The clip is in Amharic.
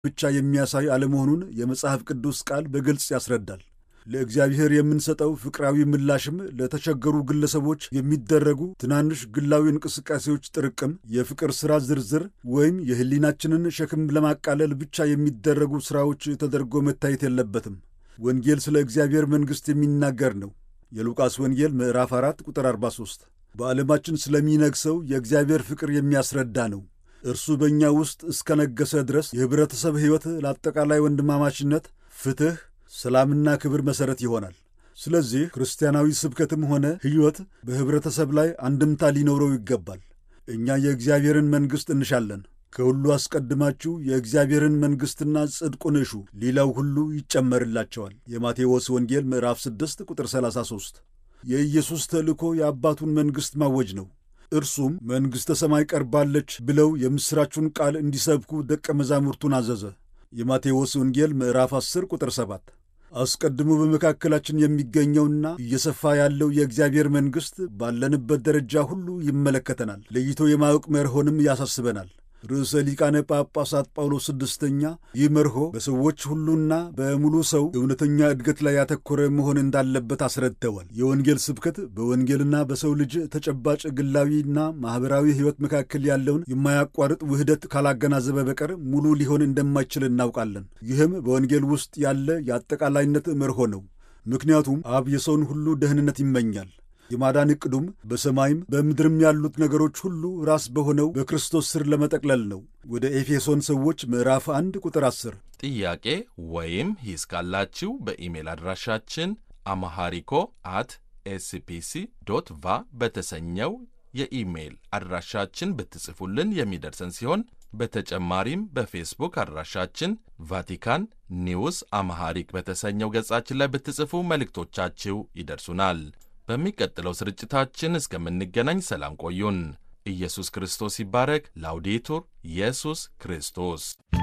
ብቻ የሚያሳይ አለመሆኑን የመጽሐፍ ቅዱስ ቃል በግልጽ ያስረዳል። ለእግዚአብሔር የምንሰጠው ፍቅራዊ ምላሽም ለተቸገሩ ግለሰቦች የሚደረጉ ትናንሽ ግላዊ እንቅስቃሴዎች ጥርቅም፣ የፍቅር ሥራ ዝርዝር ወይም የሕሊናችንን ሸክም ለማቃለል ብቻ የሚደረጉ ሥራዎች ተደርጎ መታየት የለበትም። ወንጌል ስለ እግዚአብሔር መንግሥት የሚናገር ነው። የሉቃስ ወንጌል ምዕራፍ 4 ቁጥር 43 በዓለማችን ስለሚነግሰው የእግዚአብሔር ፍቅር የሚያስረዳ ነው። እርሱ በእኛ ውስጥ እስከነገሰ ድረስ የኅብረተሰብ ሕይወት ለአጠቃላይ ወንድማማችነት፣ ፍትሕ ሰላምና ክብር መሠረት ይሆናል። ስለዚህ ክርስቲያናዊ ስብከትም ሆነ ሕይወት በኅብረተሰብ ላይ አንድምታ ሊኖረው ይገባል። እኛ የእግዚአብሔርን መንግሥት እንሻለን። ከሁሉ አስቀድማችሁ የእግዚአብሔርን መንግሥትና ጽድቁን እሹ፣ ሌላው ሁሉ ይጨመርላቸዋል። የማቴዎስ ወንጌል ምዕራፍ 6 ቁጥር 33። የኢየሱስ ተልእኮ የአባቱን መንግሥት ማወጅ ነው። እርሱም መንግሥተ ሰማይ ቀርባለች ብለው የምሥራቹን ቃል እንዲሰብኩ ደቀ መዛሙርቱን አዘዘ። የማቴዎስ ወንጌል ምዕራፍ 10 ቁጥር 7 አስቀድሞ በመካከላችን የሚገኘውና እየሰፋ ያለው የእግዚአብሔር መንግሥት ባለንበት ደረጃ ሁሉ ይመለከተናል። ለይቶ የማወቅ መርሆንም ያሳስበናል። ርዕሰ ሊቃነ ጳጳሳት ጳውሎስ ስድስተኛ ይህ መርሆ በሰዎች ሁሉና በሙሉ ሰው እውነተኛ እድገት ላይ ያተኮረ መሆን እንዳለበት አስረድተዋል። የወንጌል ስብከት በወንጌልና በሰው ልጅ ተጨባጭ ግላዊና ማኅበራዊ ሕይወት መካከል ያለውን የማያቋርጥ ውህደት ካላገናዘበ በቀር ሙሉ ሊሆን እንደማይችል እናውቃለን። ይህም በወንጌል ውስጥ ያለ የአጠቃላይነት መርሆ ነው። ምክንያቱም አብ የሰውን ሁሉ ደህንነት ይመኛል። የማዳን ዕቅዱም በሰማይም በምድርም ያሉት ነገሮች ሁሉ ራስ በሆነው በክርስቶስ ስር ለመጠቅለል ነው። ወደ ኤፌሶን ሰዎች ምዕራፍ 1 ቁጥር 10። ጥያቄ ወይም ሂስ ካላችሁ በኢሜል አድራሻችን አማሃሪኮ አት ኤስፒሲ ዶት ቫ በተሰኘው የኢሜይል አድራሻችን ብትጽፉልን የሚደርሰን ሲሆን በተጨማሪም በፌስቡክ አድራሻችን ቫቲካን ኒውስ አማሃሪክ በተሰኘው ገጻችን ላይ ብትጽፉ መልእክቶቻችሁ ይደርሱናል። በሚቀጥለው ስርጭታችን እስከምንገናኝ ሰላም ቆዩን። ኢየሱስ ክርስቶስ ይባረክ። ላውዴቱር ኢየሱስ ክርስቶስ